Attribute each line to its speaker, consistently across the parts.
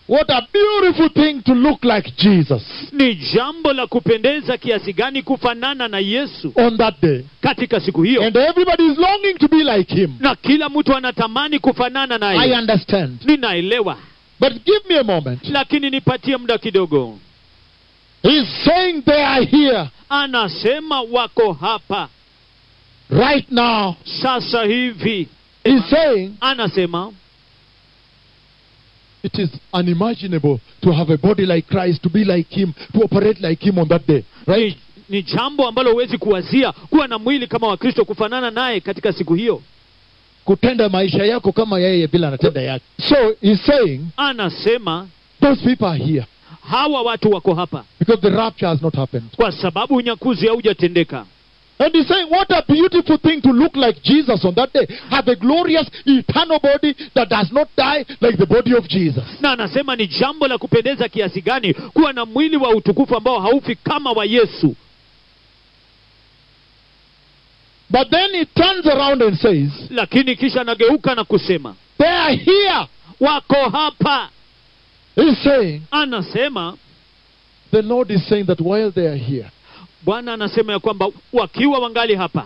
Speaker 1: What a beautiful thing to look like Jesus
Speaker 2: ni jambo la kupendeza kiasi gani kufanana na yesu
Speaker 1: on that day.
Speaker 2: katika siku hiyo
Speaker 1: And everybody is longing to be like him.
Speaker 2: na kila mtu anatamani kufanana
Speaker 1: I
Speaker 2: naye
Speaker 1: understand.
Speaker 2: ninaelewa
Speaker 1: But give me a moment.
Speaker 2: lakini nipatie muda kidogo
Speaker 1: He's saying they are here
Speaker 2: anasema wako hapa
Speaker 1: right now.
Speaker 2: sasa hivi
Speaker 1: He's saying
Speaker 2: anasema
Speaker 1: it is unimaginable to have a body like Christ, to be like him, to operate like him on that day. Right?
Speaker 2: ni, ni jambo ambalo huwezi kuwazia kuwa na mwili kama wakristo kufanana naye katika siku hiyo
Speaker 1: Kutenda maisha yako kama yeye bila anatenda yake. So he's saying
Speaker 2: anasema
Speaker 1: those people are here
Speaker 2: hawa watu wako hapa
Speaker 1: because the rapture has not happened.
Speaker 2: kwa sababu unyakuzi haujatendeka
Speaker 1: And he's saying, what a beautiful thing to look like Jesus on that day. Have a glorious, eternal body that does not die like the body of Jesus.
Speaker 2: na anasema ni jambo la kupendeza kiasi gani kuwa na mwili wa utukufu ambao haufi kama wa yesu
Speaker 1: But then he turns around and says,
Speaker 2: lakini kisha anageuka na kusema
Speaker 1: they are here.
Speaker 2: wako hapa
Speaker 1: He's saying,
Speaker 2: anasema
Speaker 1: the Lord is saying that while they are here,
Speaker 2: bwana anasema ya kwamba wakiwa wangali hapa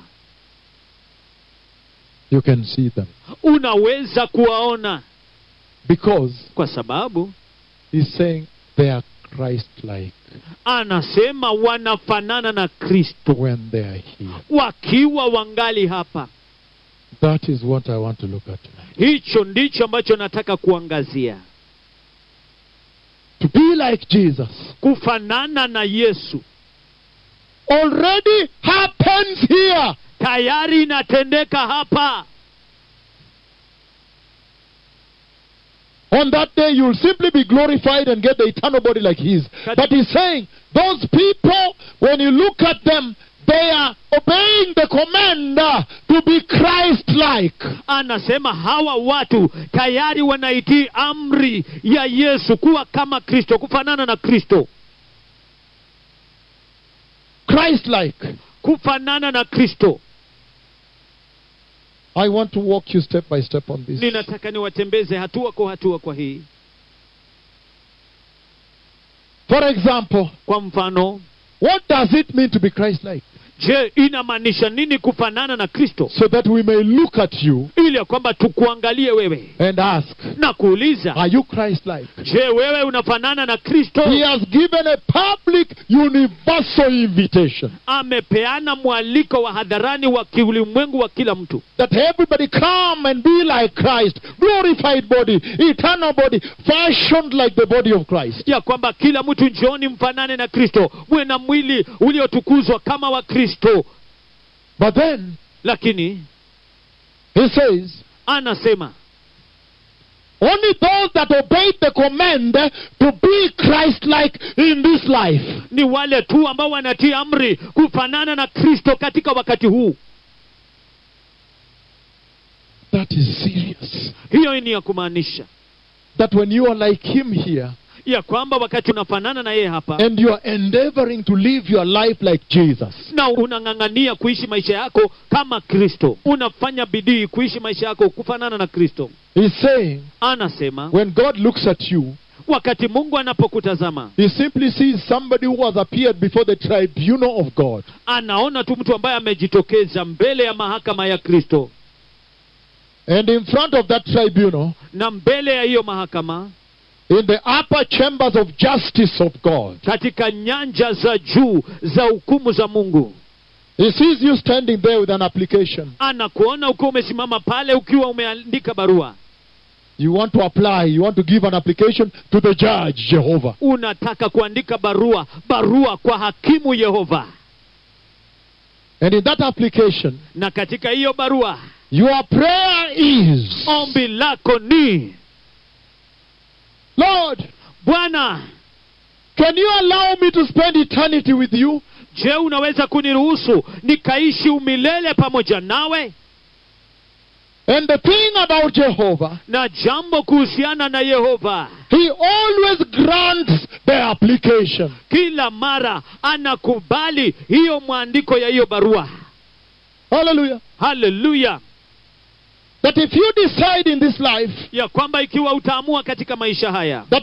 Speaker 1: you can see them.
Speaker 2: unaweza kuwaona
Speaker 1: Because
Speaker 2: kwa sababu
Speaker 1: he's saying they are Christ-like
Speaker 2: anasema wanafanana na kristo
Speaker 1: when they are here.
Speaker 2: wakiwa wangali hapa
Speaker 1: That is what I want to look at tonight.
Speaker 2: hicho ndicho ambacho nataka kuangazia
Speaker 1: To be like Jesus
Speaker 2: kufanana na yesu
Speaker 1: already happens here.
Speaker 2: tayari inatendeka hapa
Speaker 1: On that day, you'll simply be glorified and get the eternal body like His.
Speaker 2: Kat-
Speaker 1: But He's saying, those people, when you look at them, they are obeying the command uh, to be Christ like.
Speaker 2: anasema hawa watu tayari wanaitii amri ya yesu kuwa kama kristo kufanana na kristo
Speaker 1: Christ like.
Speaker 2: kufanana na kristo
Speaker 1: I want to walk you step by step on this.
Speaker 2: ninataka niwatembeze hatua kwa hatua kwa hii
Speaker 1: For example,
Speaker 2: kwa mfano
Speaker 1: what does it mean to be Christ like?
Speaker 2: je inamaanisha nini kufanana na kristo
Speaker 1: So that we may look at you
Speaker 2: ili ya kwamba tukuangalie wewe
Speaker 1: and ask,
Speaker 2: na kuuliza
Speaker 1: Are you Christ like?
Speaker 2: je wewe unafanana na kristo
Speaker 1: He has given a public, universal invitation
Speaker 2: amepeana mwaliko wa hadharani wa kiulimwengu wa kila mtu
Speaker 1: that everybody come and be like Christ, glorified body, eternal body, fashioned like the body of Christ.
Speaker 2: ya kwamba kila mtu njooni mfanane na kristo mwe na mwili uliotukuzwa kama wa kristo
Speaker 1: But then
Speaker 2: lakini
Speaker 1: he says,
Speaker 2: anasema
Speaker 1: only those that obeyed the command to be Christ like in this life.
Speaker 2: ni wale tu ambao wanatii amri kufanana na kristo katika wakati huu
Speaker 1: That is serious.
Speaker 2: hiyo ni ya kumaanisha
Speaker 1: That when you are like him here
Speaker 2: ya kwamba wakati unafanana na yeye hapa
Speaker 1: and you are endeavoring to live your life like Jesus,
Speaker 2: na unang'ang'ania kuishi maisha yako kama kristo unafanya bidii kuishi maisha yako kufanana na kristo
Speaker 1: he's saying,
Speaker 2: anasema
Speaker 1: when God looks at you,
Speaker 2: wakati mungu anapokutazama
Speaker 1: he simply sees somebody who has appeared before the tribunal of God.
Speaker 2: anaona tu mtu ambaye amejitokeza mbele ya mahakama ya kristo
Speaker 1: And in front of that tribunal,
Speaker 2: na mbele ya hiyo mahakama
Speaker 1: in the upper chambers of justice of God,
Speaker 2: katika nyanja za juu za hukumu za mungu
Speaker 1: he sees you standing there with an application.
Speaker 2: anakuona ukiwa umesimama pale ukiwa umeandika barua
Speaker 1: You want to apply, you want to give an application to the judge, Jehovah.
Speaker 2: unataka kuandika barua barua kwa hakimu yehova
Speaker 1: And in that application,
Speaker 2: na katika hiyo barua
Speaker 1: your prayer is
Speaker 2: ombi lako ni
Speaker 1: Lord,
Speaker 2: bwana
Speaker 1: can you allow me to spend eternity with you?
Speaker 2: je unaweza kuniruhusu nikaishi umilele pamoja nawe
Speaker 1: And the thing about Jehovah,
Speaker 2: na jambo kuhusiana na yehova
Speaker 1: he always grants the application.
Speaker 2: kila mara anakubali hiyo mwandiko ya hiyo barua
Speaker 1: Hallelujah.
Speaker 2: haleluya
Speaker 1: That if you decide in this life
Speaker 2: ya kwamba ikiwa utaamua katika maisha haya
Speaker 1: that